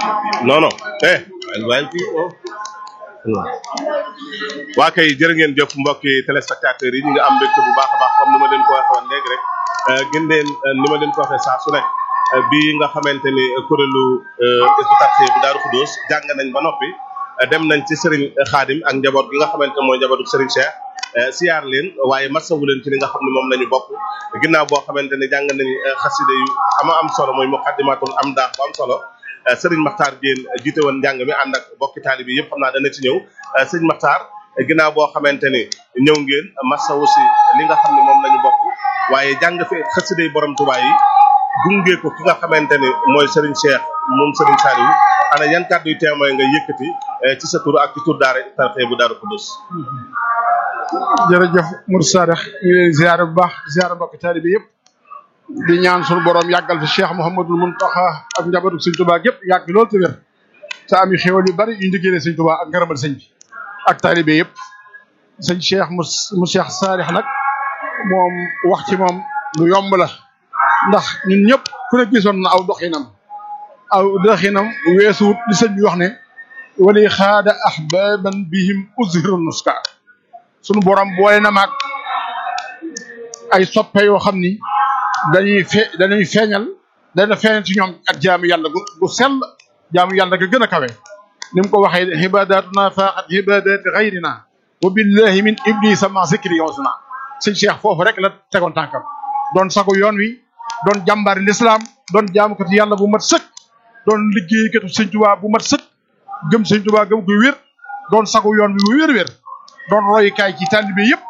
non non eh waaye waaye kii oh. waa kay jërë ngeen jëf mbokki téléspectateurs yi ñu ngi am mbégte bu baax a baax comme ni ma leen ko waxee woon léegi rek gën leen ni ma leen ko waxee saa su nekk bi nga xamante ni kuréelu éducateur bu Daaru Xudóos jàng nañ ba noppi dem nañ ci Serigne Khadim ak njaboot gi nga xamante mooy njabootu Serigne Cheikh siyaar leen waaye masawu leen ci li nga xam ne moom la ñu bokk ginnaaw boo xamante ni jàng nañ xaside yu ama am solo mooy muqaddimatul am daax bu am solo Serigne Makhtar Diène jiite woon njàng mi ànd ak bokki taalibe yi yëpp xam naa dana ci ñëw Serigne Makhtar ginnaaw boo xamante ni ñëw ngeen masawu si li nga xam ne moom la ñu bokk waaye jàng fi xaside borom Tuubaa yi gunge ko ki nga xamante ni mooy Serigne Cheikh moom Serigne Saliou ana yan kàddu yu témoin nga yëkkati ci sa tur ak ci tur daara tarxee bu Daaru Xudoos jërëjëf Mourou Sadikh ñu ngi leen ziare bu baax ziare mbokki taalibe yëpp di ñaan suñu borom yàggal fi Cheikh Mouhamadul Mountakha ak njabootu Sëñ Tuubaa gépp yàgg lool te wér te am xéwal yu bari yu ñu liggéeyee Sëñ Tuubaa ak ngërëmal sëñ bi ak taalibe yëpp sëñ Cheikh mu mu Cheikh Sadikh nag moom wax ci moom lu yomb la ndax ñun ñëpp ku ne gisoon na aw doxinam aw doxinam weesuwut li sëñ bi wax ne wali xaada ahbaban bihim uzhiru nuska sunu borom boole na maag ay soppe yoo xam ni dañuy fe dañuy feeñal dana feeñal ci ñoom ak jaamu yàlla gu gu sell jaamu yàlla ga gën a kawe ni mu ko waxee ibadatuna faaxat ibadati xayrina wa billahi min iblisa ma zikri yosuna sëñ Cheikh foofu rek la tegoon tànkam doon sagu yoon wi doon jàmbaari lislaam doon jaamukati yàlla bu mat sëkk doon liggéeykatu sëñ Tuubaa bu mat sëkk gëm sëñ Tuubaa gëm ko wér doon sagu yoon wi bu wér-wér doon royukaay ci taalibe yëpp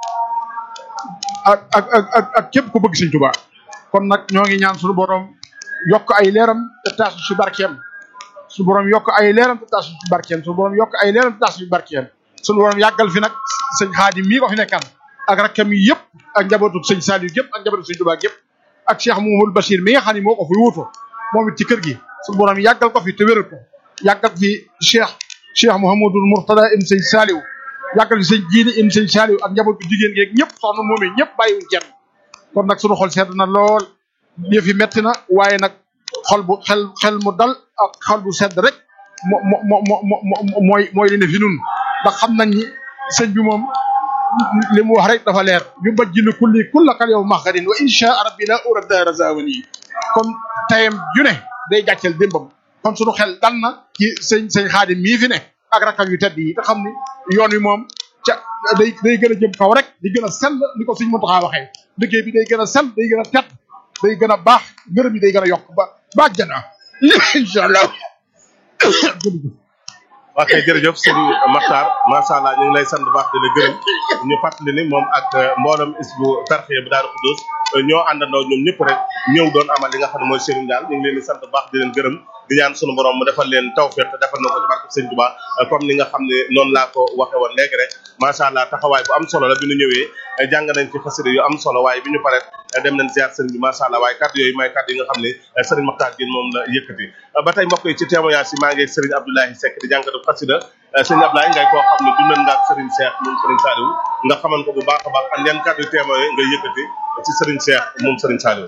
ak ak ak ak ak képp ku bëgg sëñ Tuubaa kon nag ñoo ngi ñaan suñu borom yokk ay leeram te taasu ci barkeem suñu borom yokk ay leeram te taasu ci barkeem suñu borom yokk ay leeram te taasu ci barkeem suñu borom yàggal fi nag sëñ Xaadim mii ko fi nekkal ak rakkam yi yëpp ak njabootu sëñ Saliou yëpp ak njabootu sëñ Tuubaa yëpp ak Cheikh Mouhamadou Bachir mi nga xam ne moo ko fi wuutu moom it ci kër gi suñu borom yàggal ko fi te wéral ko yàggal fi Cheikh Cheikh Mouhamadou Mourtada im sëñ Saliou yàggal fi sëñ jiini im sëñ Saliou ak njabootu jigéen geeg ñëpp soxna moomee ñëpp bàyyiwuñ kenn kon nag suñu xol sedd na lool yëf yi metti na waaye nag xol bu xel xel mu dal ak xol bu sedd rek mo mo mo mo mooy mooy li ne fi nun ndax xam nañ ni sëñ bi moom li mu wax rek dafa leer yu bajjilu kulli kullakal yow maxarin wa insha rabbi la urada razawani kon tayam ju ne day gàcceel démbam kon suñu xel dal na ci sëñ sëñ xaadim mii fi ne ak rakam yu tedd yi te xam ni yoon wi moom ca day day gën a jëm kaw rek di gën a sell ni ko suñ Muntaxa waxee liggéey bi day gën a sell day gën a tedd day gën a baax ngërëm yi day gën a yokk ba ba jana incha allah waa kay jërëjëf sëñ Makhtar macha allah ñu ngi lay sant baax di la gërëm ñu fàttali ni moom ak mboolem isbu tarxiya bu Daaru Xudoos ñoo àndandoo ñoom ñëpp rek ñëw doon amal li nga xam ne mooy sëriñ daal ñu ngi leen di sant baax di leen gërëm di ñaan sunu borom mu defal leen tawfiq te defal na ko ci barke sëñ Tuubaa comme ni nga xam ne noonu laa ko waxe woon léegi rek macha allah taxawaay bu am solo la bi ñu ñëwee jàng nañ ci xasida yu am solo waaye bi ñu pare dem nañ ziar sëriñ bi macha allah waaye kàddu yooyu may kàddu yi nga xam ne sëriñ Makhtar Diène moom la yëkkati ba tey mbokk yi ci témoignage yi maa ngi sëriñ Abdoulahi Seck di jàngatu xasida sëriñ Abdoulaye ngay koo xam ne dundal nga ak sëriñ Cheikh moom sëriñ Saliou nga xaman ko bu baax a baax ak yan kàddu témoin nga yëkkati ci sëriñ Cheikh moom sëriñ Saliou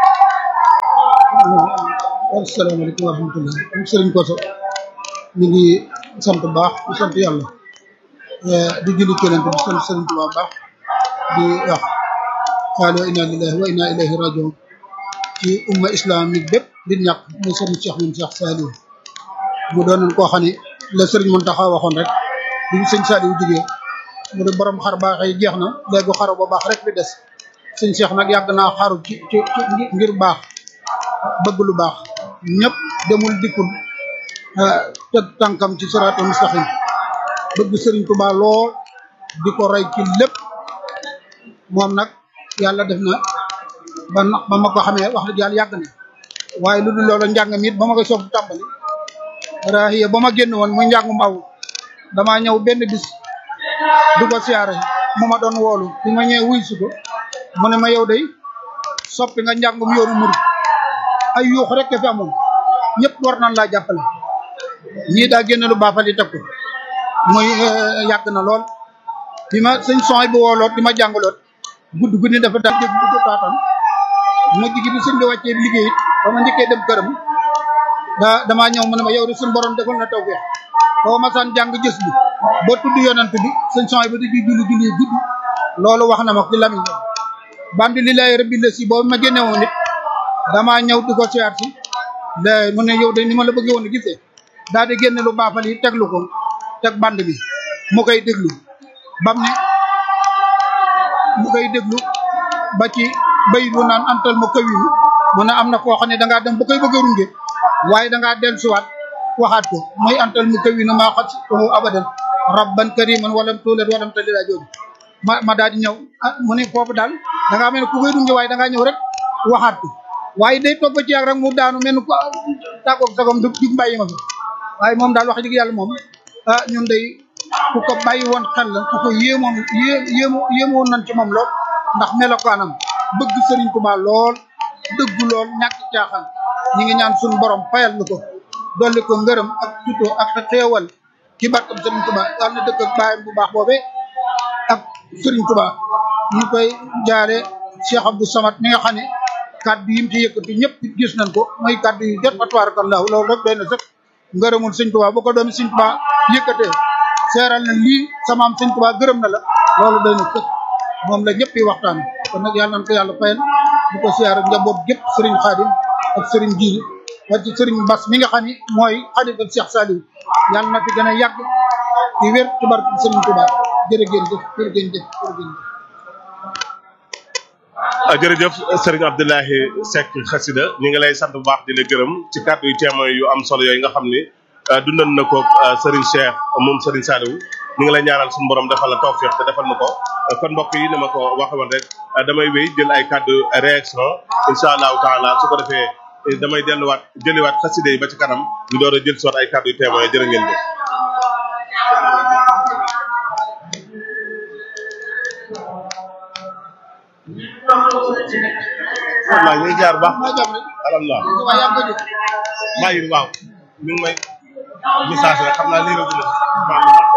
asalaamaaleykum wa rahmatulah sëriñ Koso ñu ngi sant baax di sant yàlla di julli keneen di sant sëriñ Tuubaa baax di wax qaala inna lillahi wa inna ilayhi rajiun ci umma islamique bépp di ñàkk muy sëriñ Cheikh moom Cheikh Saliou mu doonoon koo xam ne la sëriñ Mountakha waxoon rek bi sëñ Saliou jigee mu ne borom xar baax yi jeex na léegi xaru ba baax rek bi des sëñ Cheikh nag yàgg naa xaru ci ci ngir baax bëgg lu baax ñëpp demul dikkul teg tànkam ci siraatul mustaqim bëgg sëriñ Tuubaa lool di ko roy ci lépp moom nag yàlla def na ba ba ma ko xamee wax dëgg yàlla yàgg na waaye lu dul loolu njàngam it ba ma koy soog tàmbali rahiya ba ma génn woon muy njàngum aw damaa ñëw benn bis du ko siyaare mu ma doon woolu bi ma ñëwee wuy si ko mu ne ma yow day soppi nga njàngum yoonu murid ay yuux rek fi amoon ñëpp war nañ laa jàppale ñii daa génne lu baafal yi teg ko muy yàgg na lool bi ma sëñ son bi wooloot di ma jàngaloot gudd guddi dafa daal dégg du ko taataan mujj gi bi sëñ bi wàccee liggéey it ba ma njëkkee dem këram da damaa ñëw mu ne ma yow de suñu borom defal na tawfeex boo masaan jàng gis bi ba tudd yonent bi sëñ son ba di julli julli gudd loolu wax na ma ci lamiñ bandi lillahi rabbil la si boobu ma génne woon nit damaa ñëw di ko siyaat si la mu ne yow de ni ma la bëggee woon a gisee daal di génne lu baafal yi teglu ko teg band bi mu koy déglu bam ne mu koy déglu ba ci bayit wu naan antal ma kawinu mu ne am na foo xam ne dangaa dem ba koy bëgg a runge waaye dangaa dellusiwaat waxaat ko muy antal mu kawinu maa xat tuhu abadan rabban kariman walam tuulat walam talila jooju ma ma daal di ñëw ah mu ne foofu daal dangaa mel ne ku koy runge waaye dangaa ñëw rek waxaat ko waaye day toog ba ci yàgg rek mu daanu mel ni ko tàggoog sagom du jug bàyyi ma fi waaye moom daal wax dëgg yàlla moom ah ñun day ku ko bàyyi woon xel la ku ko yéemoon yé yéemo yéemoon nañ ci moom lool ndax melokaanam bëgg Serigne Touba lool dëggu lool ñàkk caaxaan ñi ngi ñaan suñu borom fayal nu ko dolli ko ngërëm ak tutoo ak xeewal ci barkam Serigne Touba yàlla na dëkk ak baayam bu baax boobee ak Serigne Touba ñu koy jaare Cheikh Abdou Samad mi nga xam ne kaddu yi mu ci yëkkati ñëpp gis nañ ko mooy kaddu yu jot fa tabarakallahu loolu rek doy na sëkk ngërëmul Serigne Touba bu ko doomi Serigne Touba yëkkatee seeral na lii samaam Serigne Touba gërëm na la loolu doy na sëkk moom la ñëpp yi waxtaan kon nag yàlla nañ ko yàlla fayal bu ko siyaar njaboot gépp Serigne Khadim ak Serigne Djili ak ci Serigne Bass mi nga xam ni mooy xalifa Cheikh Saliou yàlla na fi gën a yàgg di wér ci barke Serigne Touba jërë ngeen jëf jërë ngeen jëf jërë ngeen jëf jërëjëf sëriñ Abdoulahi Seck xasida ñu ngi lay sant bu baax di la gërëm ci kàddu yu témoin yu am solo yooyu nga xam ni dundal na ko sëriñ Cheikh moom sëriñ Saliou ñu ngi lay ñaanal suñu borom defal la tawfiq te defal na ko kon mbokk yi ni ma ko waxoon rek damay wéy jël ay kàddu réaction incha allahu taala su ko defee damay delluwaat jëliwaat xasida yi ba ci kanam ñu door a jël soit ay kàddu yu témoin jërë ngeen jëf waaw ñu ngi jaar baax maa jàmm rek alhamdulilah waaye yaa ngi ko jëf bàyyi waaw mi ngi may message rek xam naa lii la gën a